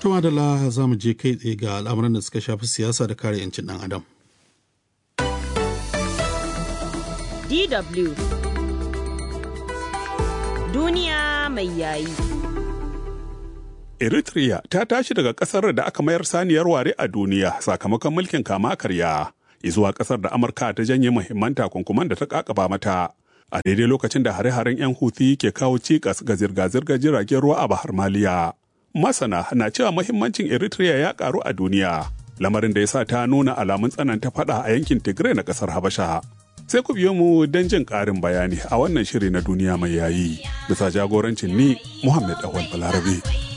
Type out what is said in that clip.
Tuma da la za mu je kai tsaye ga al'amuran da suka shafi siyasa da kare 'yancin ɗan adam. DW Duniya mai yayi. Eritrea ta tashi daga ƙasar da aka mayar saniyar ware a duniya sakamakon mulkin kama karya, zuwa ƙasar da Amurka ta janye muhimman takunkuman da ta ƙaƙaba mata. A daidai lokacin da hare-haren 'yan Houthi ke kawo cikas ga zirga-zirgar jiragen ruwa a Bahar Maliya. Masana na cewa muhimmancin Eritrea ya ƙaru a duniya, lamarin da ya sa ta nuna alamun tsananta faɗa a yankin Tigray na ƙasar Habasha. sai ku biyo mu don jin ƙarin bayani a wannan shiri na duniya mai yayi bisa jagorancin ni Muhammad Awal Balarabe.